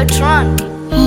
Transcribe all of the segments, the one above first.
Bertrand.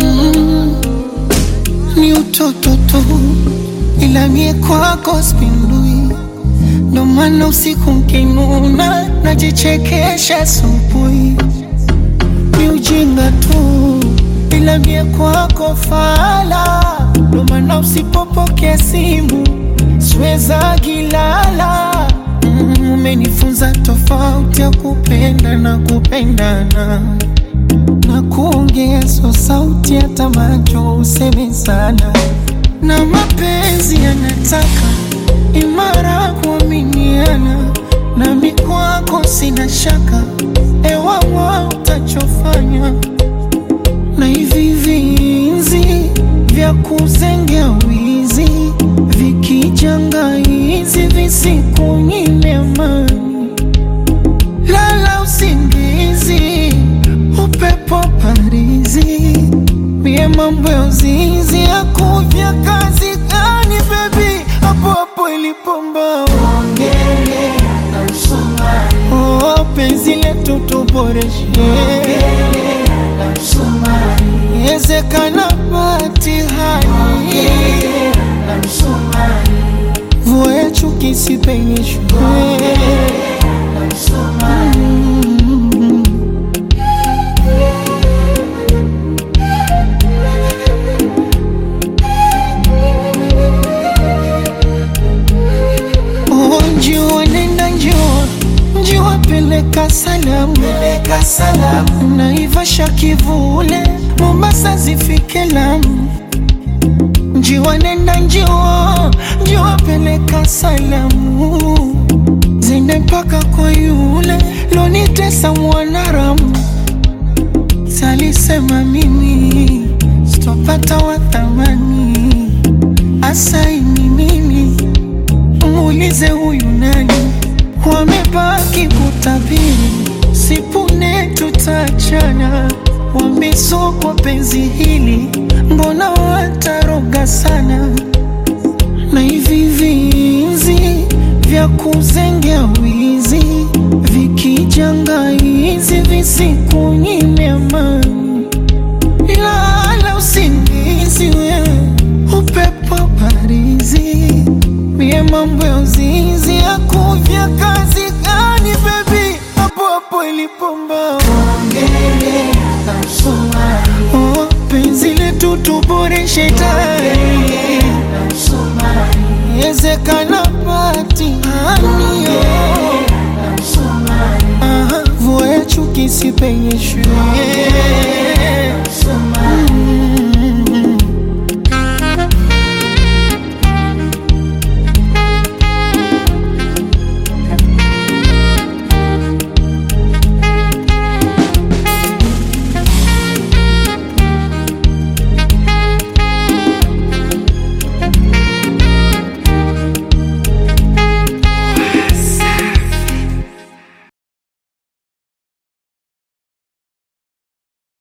ni utoto tu, ila mie kwako spindui, ndo maana usiku nkinuna najichekesha asubuhi. Ni ujinga tu, ila mie kwako fala, ndo maana usipopokea simu siweza gilala. Mm, Umenifunza tofauti ya kupenda na kupendana na kuongea so sauti hata macho useme sana, na mapenzi yanataka imara kuaminiana, nami kwako sina shaka, ewawa utachofanya na hivi vinzi vya kuzengea wizi vikijanga hizi visikunyime amani lala usingizi, upepo parizi, mie mambo ya uzinzi akuvya kazi gani bebi, hapo hapo ilipomba ongele na msumari, oh, penzi letu tuboreshe na msumari, ezekana patihani na msumari, mvua ya chuki sipenyeshwe Oh, njua nenda njua njua peleka salamu peleka salamu naivasha kivule Mombasa zifike Lamu njua nenda njua njua peleka salamu zende mpaka kwa yule lonitesa mwanaramu salisema mimi sitopata wa thamani asaini mimi muulize huyu nani, wamebaki kutabiri, sipune tutachana, wamesokwa penzi hili, mbona wataroga sana, na hivi vinzi vya kuzengea wizi vikijanga hizi visikunyime amani lala usingizi wewe, upepo parizi, mie mambo ya uzinzi akuvya kazi gani bebi, hapo hapo ilipomba ongele na msumari, oh, penzi letu tuboreshe tayari na msumari, ezekana patihani na msumari, aha, vua ya chuki sipenyeshwe